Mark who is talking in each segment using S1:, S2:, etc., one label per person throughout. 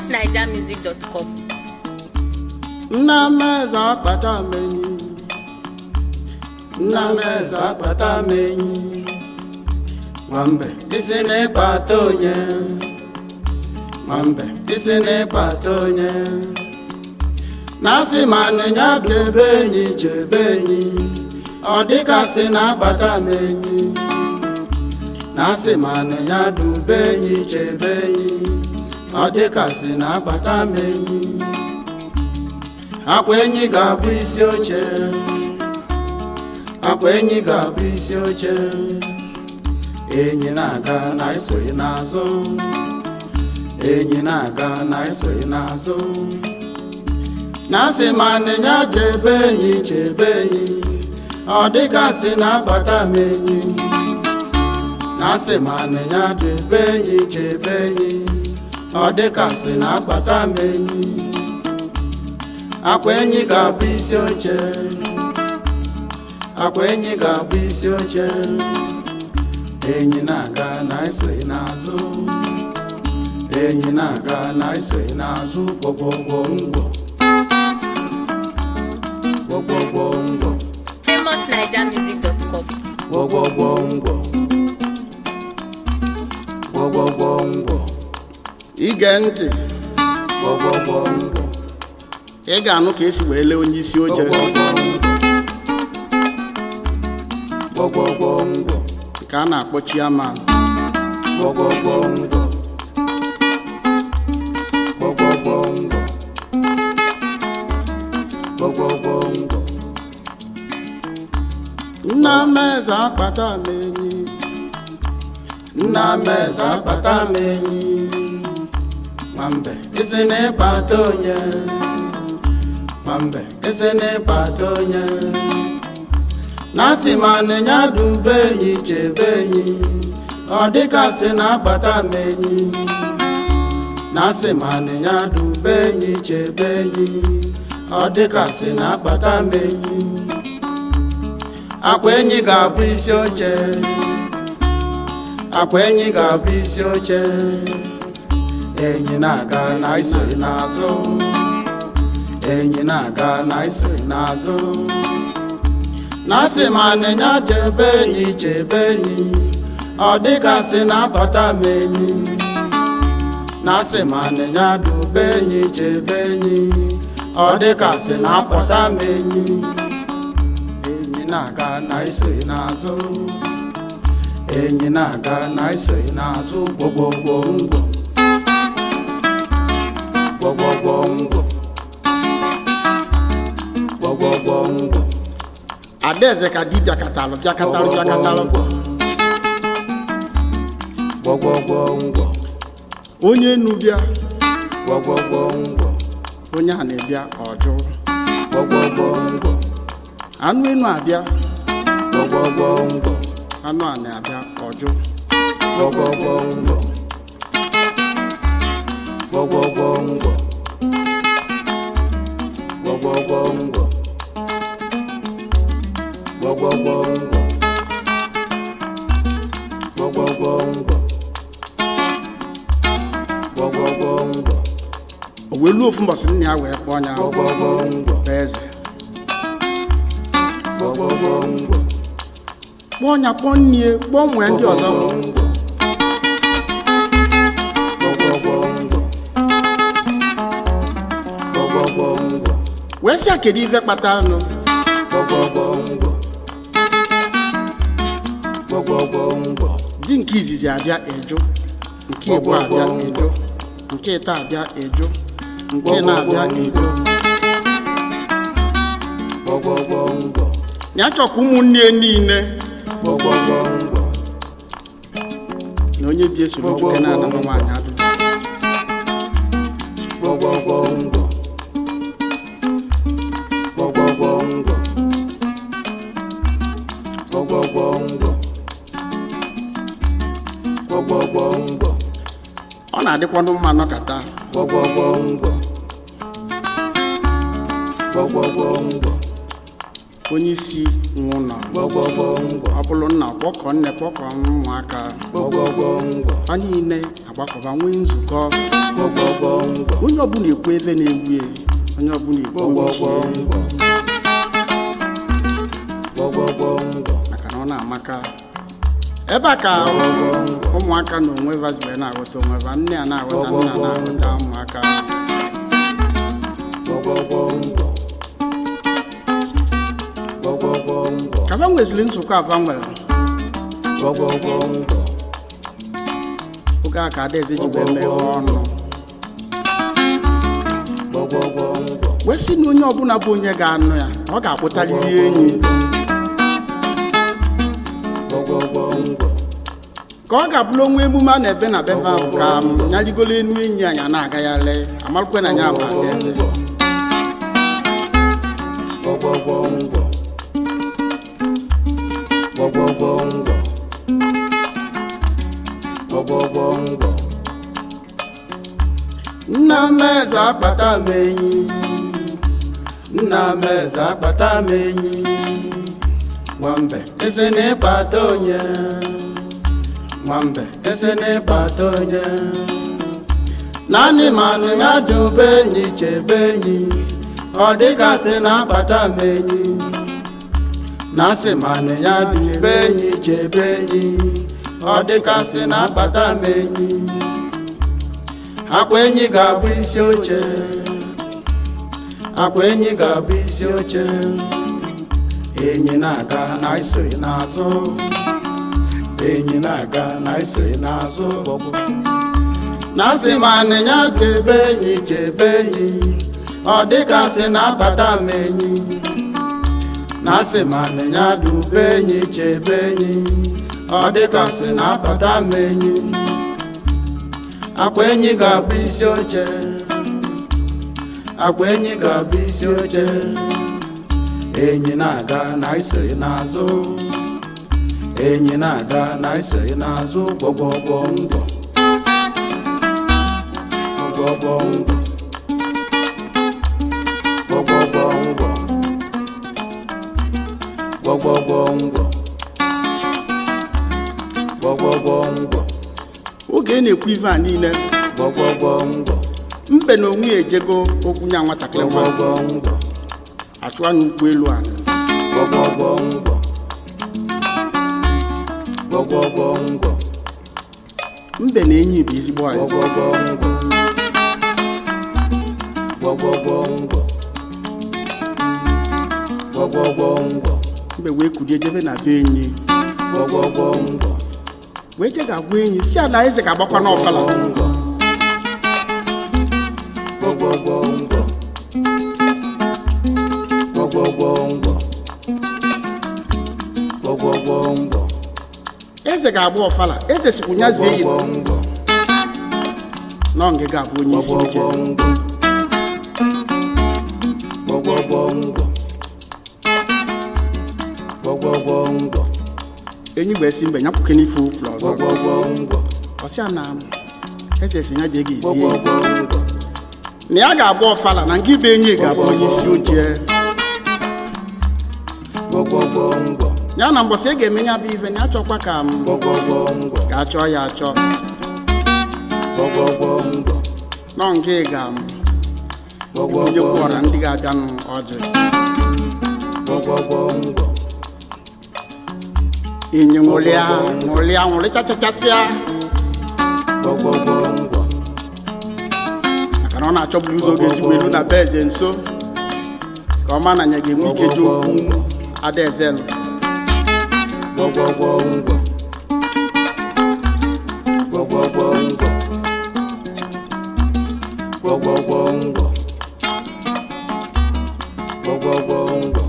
S1: famousnigermusic.com
S2: nna m eze akpata m enyi nna m eze akpata m enyi nwambe isi n'ịkpata onye nwambe isi n'ịkpata onye na-asị ma nịnya debe enyi chebe enyi ọ dịkasị na-akpata m enyi na-asị ma nịnya dube enyi chebe enyi ọ dịkasị na-akpata m enyi akwa enyi ga-abụ isi oche akwa enyi ga-abụ isi oche enyi na-aga na esoghị n'azụ enyi na-aga na esoghị n'azụ na-asị ma nịnya chebe enyi chebe enyi ọ dịgasị na-abata m enyi na-asị ma nịnya chebe enyi chebe enyi ọ dịgasị na-abata m enyi akwa enyi ga-abụ isi oche akwa enyi ga-abụ isi oche enyi na-aga na esoghị n'azụ enyi na-aga na esoghị n'azụ gwọgwọgwọ ngwọ gwọgwọgwọ ngwọ
S1: famousnigermusic.com
S2: gwọgwọgwọ ngwọ gwọgwọgwọ ngwọ ige ntị gwọgwọgwọ ngwọ ị ga-anụ ka esi wee lee onye isi oche
S3: gwọgwọgwọ ngwọ
S2: ka a na-akpọ chiaman
S3: gwọgwọgwọ ngwọ gwọgwọgwọ ngwọ gwọgwọgwọ ngwọ
S2: nna m eze akpata m enyi nna m eze akpata m enyi nwambe isi n'ịkpata onye nwambe isi n'ịkpata onye na-asị ma nịnya dube enyi chebe enyi ọ dịkasị na-akpata m enyi na-asị ma nịnya dube enyi chebe enyi ọ dịkasị na-akpata m enyi akwa enyi ga-abụ isi oche akwa enyi ga-abụ isi oche enyi na-aga na isoghị n'azụ enyi na-aga na isoghị n'azụ na-asị ma nịnya chebe enyi chebe enyi ọ dịgasị na-abata m enyi na-asị ma nịnya dube enyi chebe enyi ọ dịgasị na-apụta m enyi enyi na-aga na isoghị n'azụ enyi na-aga na isoghị n'azụ gwọgwọgwọ ngwọ
S3: gwọgwọgwọ ngwọ gwọgwọgwọ ngwọ
S2: adaeze ka di bịakatalụ bịakatalụ bịakatalụ
S3: gwọgwọgwọ ngwọ
S2: onye nu bịa
S3: gwọgwọgwọ ngwọ
S2: onye a na-ebịa ọjụ
S3: gwọgwọgwọ ngwọ
S2: anụ enu abịa
S3: gwọgwọgwọ ngwọ
S2: anụ a na-abịa ọjụ
S3: gwọgwọgwọ ngwọ gwọgwọgwọ ngwọ gwọgwọgwọ ngwọ gwọgwọgwọ ngwọ gwọgwọgwọ ngwọ gwọgwọgwọ ngwọ
S2: o wee luo ofu mbọsị nna ya wee kpọọ ya
S3: gwọgwọgwọ ngwọ
S2: bụ eze
S3: gwọgwọgwọ ngwọ
S2: kpọọ ya kpọọ nne kpọọ nwee ndị ọzọ wee sị ya kedu ife kpatara nụ di nke izizi abịa eju nke ịbụ abịa eju nke ịta abịa eju nke na-abịa eju ya chọkwa ụmụnne ya niile na onye bi esoro nwoke na-anama nwaanyị adụ ọ na-adịkwanụ mma nọkata
S3: gwọgwọgwọ ngwọ gwọgwọgwọ ngwọ
S2: onye isi nwe ụlọ
S3: gbọgbọgbọ ngwọ
S2: ọ bụrụ nna kpọkọ nne kpọkọ ụmụaka
S3: gbọgbọgbọ ngwọ
S2: fa niile agbakọba nwee nzukọ
S3: gbọgbọgbọ ngwọ
S2: onye ọbụla ekwu ebe na-egbu ya onye ọbụla ekwu
S3: gbọgbọgbọ
S2: uche
S3: ngwọ gbọgbọgbọ ngwọ
S2: maka na ọ na-amaka ebe a ka ụmụaka na onwe vazibe na-aghọta onwe va nne a na-aghọta nna na-aghọta ụmụaka
S3: gbọgbọgbọ ngwọ gbọgbọgbọ ngwọ
S2: ka fa nweziri nzukọ afa nwere
S3: gbọgbọgbọ ngwọ
S2: oge a ka adaeze ji wee meghe ọnụ
S3: gbọgbọgbọ ngwọ
S2: wee sị na onye ọbụla bụ onye ga-anụ ya ọ ga-akpụtarịrị enyi
S3: gbọgbọgbọ ngwọ
S2: ka ọ ga-abụrụ onwe emume a na-ebe na befe ahụ ka m ya rigolo enu enyi anyị a na-agagharị amarụkwe na ya bụ adaeze
S3: gbọgbọgbọ ngwọ gbọgbọgbọ ngwọ gbọgbọgbọ ngwọ
S2: nna m eze akpata m enyi nna m eze akpata m enyi nwambe ese na ịkpata onye nwambe ese na ịkpata onye naanị manụ ya dube enyi chebe enyi ọ dịgasị na akpata m enyi na-asị manụ ya dube enyi chebe enyi ọ dịgasị na akpata m enyi akwa enyi ga-abụ isi oche akwa enyi ga-abụ isi oche enyi na-aga na isoghị n'azụ enyi na-aga na isoghị n'azụ na asị ma anịnya chebe enyi chebe enyi ọ dịgasị na-abata m enyi na asị ma anịnya dube enyi chebe enyi ọ dịgasị na-abata m enyi akwa enyi ga-abụ isi oche akwa enyi ga-abụ isi oche enyi na-aga na isoghị n'azụ enyi na-aga na isoghị n'azụ gbọgbọgbọ ngwọ gbọgbọgbọ ngwọ gbọgbọgbọ ngwọ gbọgbọgbọ ngwọ gbọgbọgbọ ngwọ oge ị na-ekwu ife a niile
S3: gbọgbọgbọ ngwọ
S2: mbe na onwe ya ejego okwu nya nwatakịrị nwa
S3: gbọgbọgbọ ngwọ
S2: achụwa n'ụgbọ elu anyị
S3: gbọgbọgbọ ngwọ gbọgbọgbọ ngwọ
S2: mbe na enyi bụ ezigbo anyị
S3: gbọgbọgbọ ngwọ gbọgbọgbọ ngwọ gbọgbọgbọ ngwọ
S2: mbe wee kulie jebe na be enyi
S3: gbọgbọgbọ ngwọ
S2: wee je ga-agwa enyi si ala eze ga-agbakwa n'ọfala
S3: ngwọ gbọgbọgbọ ngwọ gbọgbọgbọ ngwọ gbọgbọgbọ ngwọ
S2: eze ga-agba ọfala eze sikwu nya zie yi
S3: gbọgbọgbọ ngwọ
S2: nọ nge ga-abụ onye isi oche
S3: gbọgbọgbọ ngwọ gbọgbọgbọ ngwọ
S2: enyi wee si mbe nyapụke n'ife ụkwụ ọzọ
S3: gbọgbọgbọ ngwọ
S2: ọsịa na eze si ya jee ga ezie
S3: gbọgbọgbọ ngwọ
S2: na ya ga-agba ọfala na nke ibe enyi ga-abụ onye isi oche
S3: gbọgbọgbọ ngwọ
S2: ya na mbọsị ị ga-eme ya bụ ife na ya chọkwa ka m
S3: gbọgbọgbọ ngwọ
S2: ga-achọ ya achọ
S3: gbọgbọgbọ ngwọ
S2: nọ nke ga m
S3: gbọgbọgbọ
S2: onye kwụọra ndị ga-abịanụ ọjị
S3: gbọgbọgbọ ngwọ
S2: enyi ṅụrịa ṅụrịa ṅụrịchachachasịa
S3: gbọgbọgbọ ngwọ
S2: maka na ọ na-achọburu ụzọ oge ezigbo elu na be eze nso ka ọ ma na ya ga-enwe ike ji okwu adaeze nụ
S3: gbọgbọgbọ ngwọ gbọgbọgbọ ngwọ gbọgbọgbọ ngwọ gbọgbọgbọ ngwọ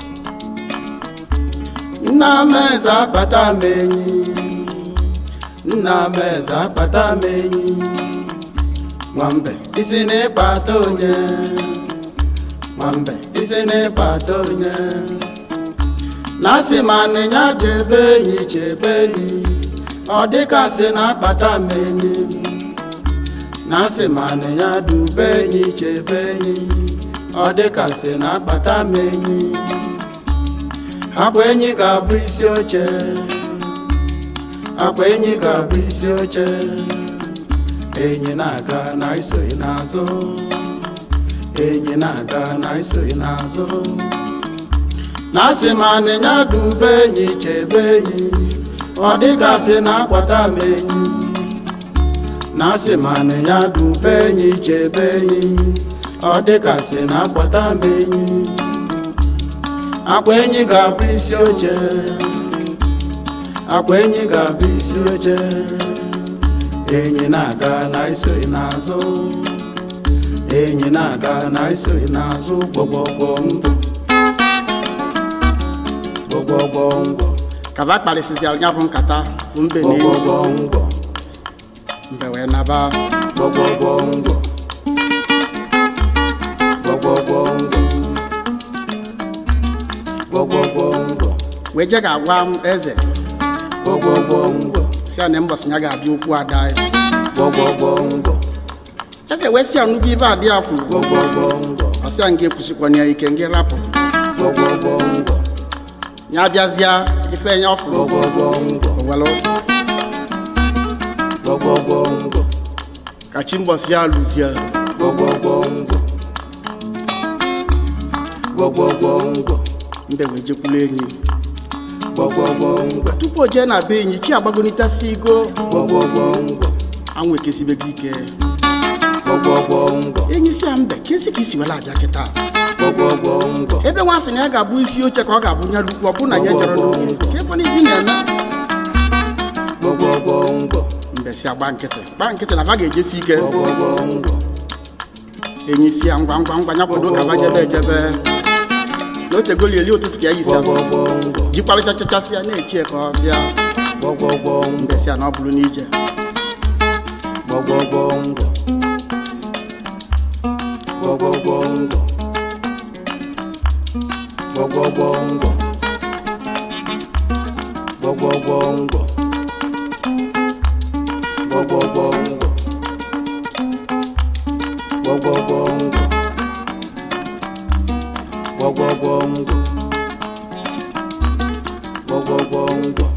S2: nna m eze akpata m enyi nna m eze akpata m enyi nwambe isi n'ịkpata onye nwambe isi n'ịkpata onye na asị ma anịnya chebe enyi chebe enyi ọ dịkasị na-akpata m enyi na asị ma anịnya dube enyi chebe enyi ọ dịkasị na-akpata m enyi akwa enyi ga-abụ isi oche akwa enyi ga-abụ isi oche enyi na-aga na isoghị n'azụ enyi na-aga na isoghị n'azụ na asị ma anịnya dube enyi chebe enyi ọ dịgasị na akwata m enyi na asị ma anịnya dube enyi chebe enyi ọ dịgasị na akwata m enyi akwa enyi ga-abụ isi oche akwa enyi ga-abụ isi oche enyi na-aga na isoghị n'azụ enyi na-aga na isoghị n'azụ gbọgbọgbọ ndụ gbọgbọgbọ ngwọ
S1: kaba kparịsịsịara ya bụ nkata bụ mbe na enyi
S2: gbọgbọgbọ ngwọ
S1: mbe wee naba
S2: gbọgbọgbọ ngwọ gbọgbọgbọ ngwọ gbọgbọgbọ ngwọ
S1: wee je ga-agwa m eze
S2: gbọgbọgbọ ngwọ
S1: si ya na mbọsị ya ga-abịa okwu ada ya
S2: gbọgbọgbọ ngwọ
S1: eze wee si ya nnukwu ife adị ya kwuru
S2: gbọgbọgbọ ngwọ
S1: ọ sị ya nga ekwusikwana ya ike nga rapụ
S2: gbọgbọgbọ ngwọ
S1: ya bịazịa ife ya ọ fụrụ
S2: gbọgbọgbọ ngwọ
S1: owelu
S2: gbọgbọgbọ ngwọ
S1: ka chi mbọsị ya lụzie
S2: gbọgbọgbọ ngwọ gbọgbọgbọ ngwọ
S1: mbe wee jekwulu enyi
S2: gbọgbọgbọ ngwọ
S1: tupu o jee na be enyi chi agbagonitasi igo
S2: gbọgbọgbọ ngwọ
S1: anwụ ekesibego ike
S2: gbọgbọgbọ ngwọ
S1: enyi si ya mbe kesi ka isi wela abịa kịta
S2: gbọgbọgbọ ngwọ
S1: ebe nwa sị na ya ga-abụ isi oche ka ọ ga-abụ nya lukwu ọ bụ na ya jere n'oge ka ebe iji na-eme
S2: gbọgbọgbọ ngwọ
S1: mbe si agba nkịtị gba nkịtị na va ga-ejesi ike
S2: gbọgbọgbọ ngwọ
S1: enyi si ya ngwa ngwa ngwa ya kwado ka va jebe ejebe na otegoli eli ụtụtụ ka ya yisi
S2: gbọgbọgbọ ngwọ
S1: jikwarịchachachasị ya na-echie ka ọ bịa
S2: gbọgbọgbọ ngwọ
S1: mbe si ya na ọ bụrụ n'ije
S2: gbọgbọgbọ ngwọ gbọgbọgbọ ngwọ gbọgbọgbọ ngwọ gbọgbọgbọ ngwọ gbọgbọgbọ ngwọ gbọgbọgbọ ngwọ gbọgbọgbọ ngwọ gbọgbọgbọ ngwọ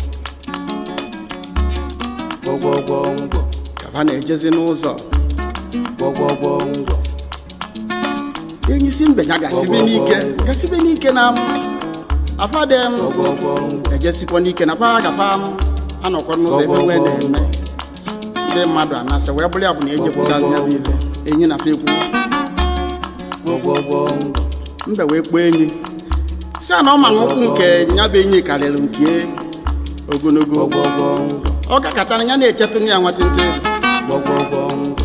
S2: gbọgbọgbọ ngwọ
S1: ka va na-ejezi n'ụzọ
S2: gbọgbọgbọ ngwọ
S1: enyi si mbe ya gasibe n'ike gasibe n'ike na afadem
S2: gbọgbọgbọ ngwọ
S1: ejesikwa n'ike na fa gafa m anọkwa n'ụzọ ebe nwee na-eme ndị mmadụ anasị wee bụrụ ya bụ na ejekwutazi ya bụ ife enyi na fa ekwu
S2: gbọgbọgbọ ngwọ
S1: mbe wee kpọọ enyi si a na ọ ma na ụkwụ nke ya bụ enyi karịrị nke ogologo
S2: gbọgbọgbọ ngwọ
S1: ọ gakọtara ya na-echetụ ya nwatịntị
S2: gbọgbọgbọ ngwọ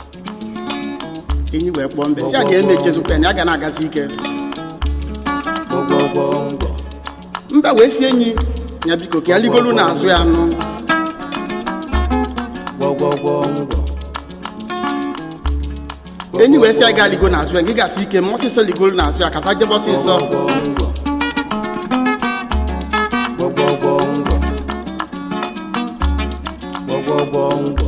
S1: enyi wee kpọọ mbe si a na emechezukwa na ya ga na-agazi ike
S2: gbọgbọgbọ ngwọ
S1: mbe wee si enyi ya biko ka ya ligolu n'azụ ya nụ
S2: gbọgbọgbọ ngwọ
S1: enyi wee si ya ga ligo n'azụ ya gị gasị ike ma ọsịsọ ligolu n'azụ ya ka fa jebe ọsịsọ
S2: gbọgbọgbọ ngwọ gbọgbọgbọ ngwọ gbọgbọgbọ ngwọ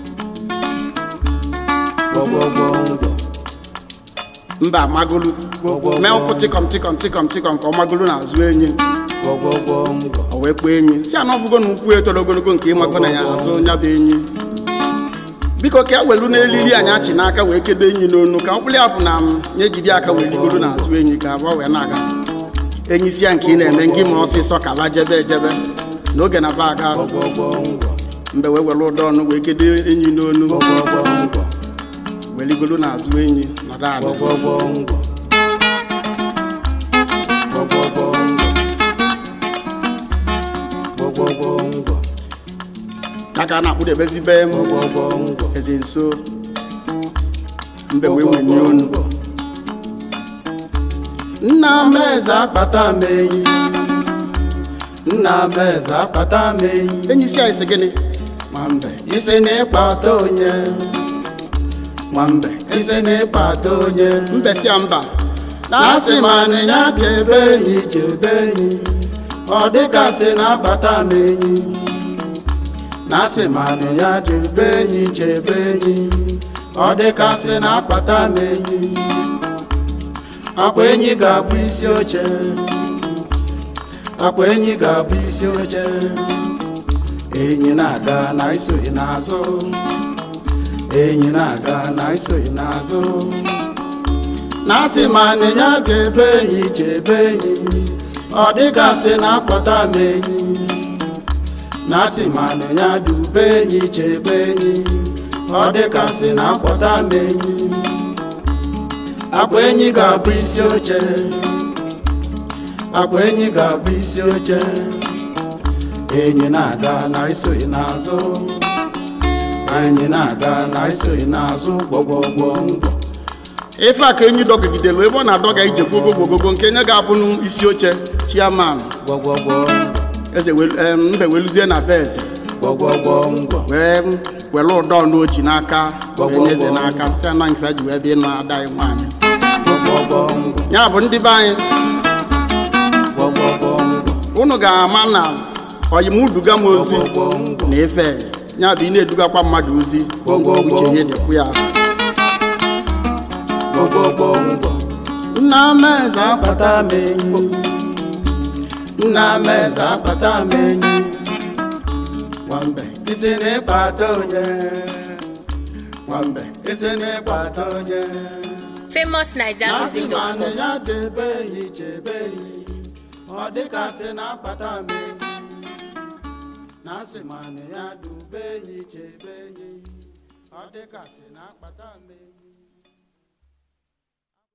S2: gbọgbọgbọ ngwọ
S1: mba amagolu mee ụkwụ tịkọm tịkọm tịkọm tịkọm ka ọ magolu n'azụ enyi
S2: gbọgbọgbọ ngwọ
S1: o wee kpọọ enyi si anọ ọfụgo na ụkwụ etoro ogologo nke ịmago na ya azụ ya bụ enyi biko ka e welu n'elili anyị achị n'aka wee kedo enyi n'onu ka ọ bụrụ ya bụ na m ya ejide aka wee ligoro n'azụ enyi ka abụọ wee na-aga enyi si ya nke ị na-eme ngị ma ọsịsọ ka ba jebe ejebe n'oge na ba aga
S2: gbọgbọgbọ ngwọ
S1: mgbe wee were ụdọ ọnụ wee kedo enyi n'onu
S2: gbọgbọgbọ ngwọ
S1: wee ligoro n'azụ enyi nọdụ ala
S2: gbọgbọgbọ ngwọ gbọgbọgbọ ngwọ gbọgbọgbọ ngwọ
S1: ya ka a na-akpụdebezibe m
S2: gbọgbọgbọ ngwọ
S1: eze nso mbe wee wenye onu nna m eze
S2: akpata m enyi nna m eze akpata m enyi
S1: enyi si anyị sị gịnị
S2: nwambe isi na ịkpata onye
S1: nwambe
S2: isi na ịkpata onye
S1: mbe si ya mba
S2: na-asị ma anịnya chebe enyi chebe enyi ọ dịgasị na-akpata m enyi na-asị ma anịnya chebe enyi chebe enyi ọ dịgasị na-akpata m enyi akwa enyi ga-abụ isi oche akwa enyi ga-abụ isi oche enyi na-aga na isoghị n'azụ enyi na-aga na isoghị n'azụ na asị ma nịnya chebe enyi chebe enyi ọ dịgasị na akpọta m enyi na asị ma nịnya dube enyi chebe enyi ọ dịgasị na akpọta m enyi akwa enyi ga-abụ isi oche akwa enyi ga-abụ isi oche enyi na-aga na isoghị n'azụ enyi na-aga na isoghị n'azụ gbọgbọgbọ ngwọ
S1: ife a ka enyi dọgidelu ebe ọ na-adọga ije gbogogogogo nke nye ga-abụ n'isi oche chiaman
S2: gbọgbọgbọ
S1: eze welu- em, mbe weluzie na be eze
S2: gbọgbọgbọ ngwọ
S1: wee were ụdọ n'oji n'aka wee nye eze n'aka si ana nke ji wee bịa ịnụ ada anyị nwaanyị
S2: gbọgbọgbọ ngwọ
S1: ya bụ ndị be anyị
S2: gbọgbọgbọ ngwọ
S1: unu ga-ama na oyimuduga m ozi
S2: gbọgbọgbọ ngwọ
S1: na ife ya bụ ị na-edugakwa mmadụ ozi uche ihe dịkwu ya
S2: gbọgbọgbọ ngwọ
S1: nna m eze akwa
S2: akpata m enyi nna m eze akpata m enyi
S1: nwambe
S2: isi na ịkpata onye
S1: nwambe
S2: isi na ịkpata onye
S4: famousnigermusic.com
S2: na-asị ya debe enyi chebe enyi ọ dịgasị na akpata m enyi na-asị ma ya dube enyi chebe enyi ọ dịgasị na akpata m enyi